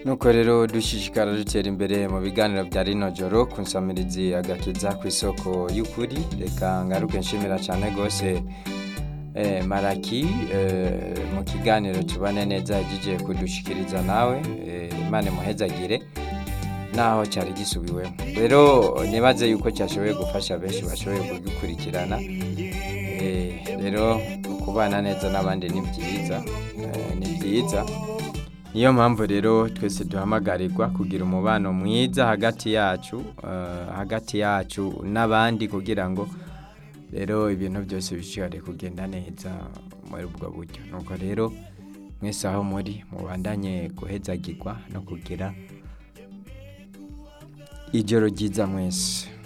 nuko rero dushishikara dutera imbere mu biganiro bya rino joro ku nsamirizi agakiza ku isoko y'ukuri reka ngaruke nshimira cyane rwose eh, maraki eh, mu kiganiro tubane neza yagiye kudushikiriza nawe eh, imana imuhezagire naho cyari gisubiwemo rero nibaze yuko cyashoboye gufasha benshi bashoboye kugikurikirana Eh, rero kubana neza n'abandi ni byiza eh, ni byiza niyo mpamvu rero twese duhamagarirwa kugira umubano mwiza hagati yacu eh, hagati yacu n'abandi kugira ngo rero ibintu byose bishobore kugenda neza muri ubwo buryo nuko rero mwese aho muri mubandanye guhezagirwa no kugira ijoro ryiza mwese